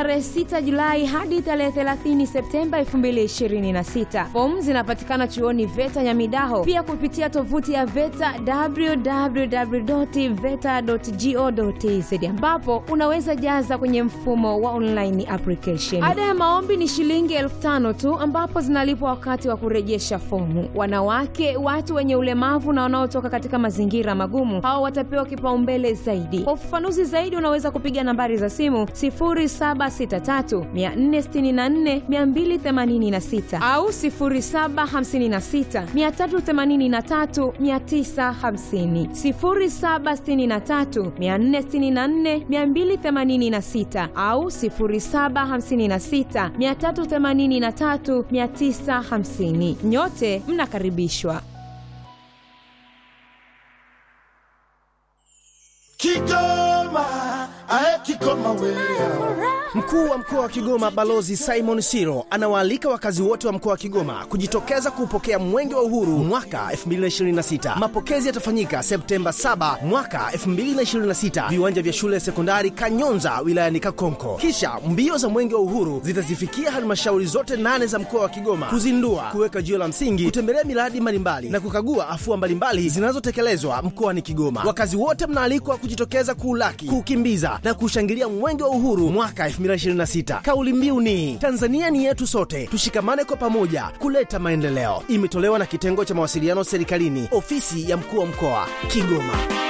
tarehe 6 Julai hadi tarehe 30 Septemba 2026. Fomu zinapatikana chuoni VETA Nyamidaho, pia kupitia tovuti ya VETA www.veta.go.tz ambapo unaweza jaza kwenye mfumo wa online application. Ada ya maombi ni shilingi elfu tano tu ambapo zinalipwa wakati wa kurejesha fomu. Wanawake, watu wenye ulemavu na wanaotoka katika mazingira magumu, hao watapewa kipaumbele zaidi. Kwa ufafanuzi zaidi, unaweza kupiga nambari za simu 0763 464 286 au 0756 383 950, 0763 464 286 au 0756 383 950. Nyote mnakaribishwa. Kigoma, ae Kigoma wewe. Mkuu wa mkoa wa Kigoma Balozi Simon Siro anawaalika wakazi wote wa mkoa wa Kigoma kujitokeza kuupokea Mwenge wa Uhuru mwaka 2026. Mapokezi yatafanyika Septemba 7 mwaka 2026, viwanja vya shule ya sekondari Kanyonza wilayani Kakonko. Kisha mbio za Mwenge wa Uhuru zitazifikia halmashauri zote nane za mkoa wa Kigoma kuzindua, kuweka jiwe la msingi, kutembelea miradi mbalimbali na kukagua afua mbalimbali zinazotekelezwa mkoani Kigoma. Wakazi wote mnaalikwa kujitokeza kuulaki, kuukimbiza na kushangilia Mwenge wa Uhuru mwaka 2026. Kauli mbiu ni Tanzania ni yetu sote, tushikamane kwa pamoja kuleta maendeleo. Imetolewa na kitengo cha mawasiliano serikalini, ofisi ya mkuu wa mkoa Kigoma.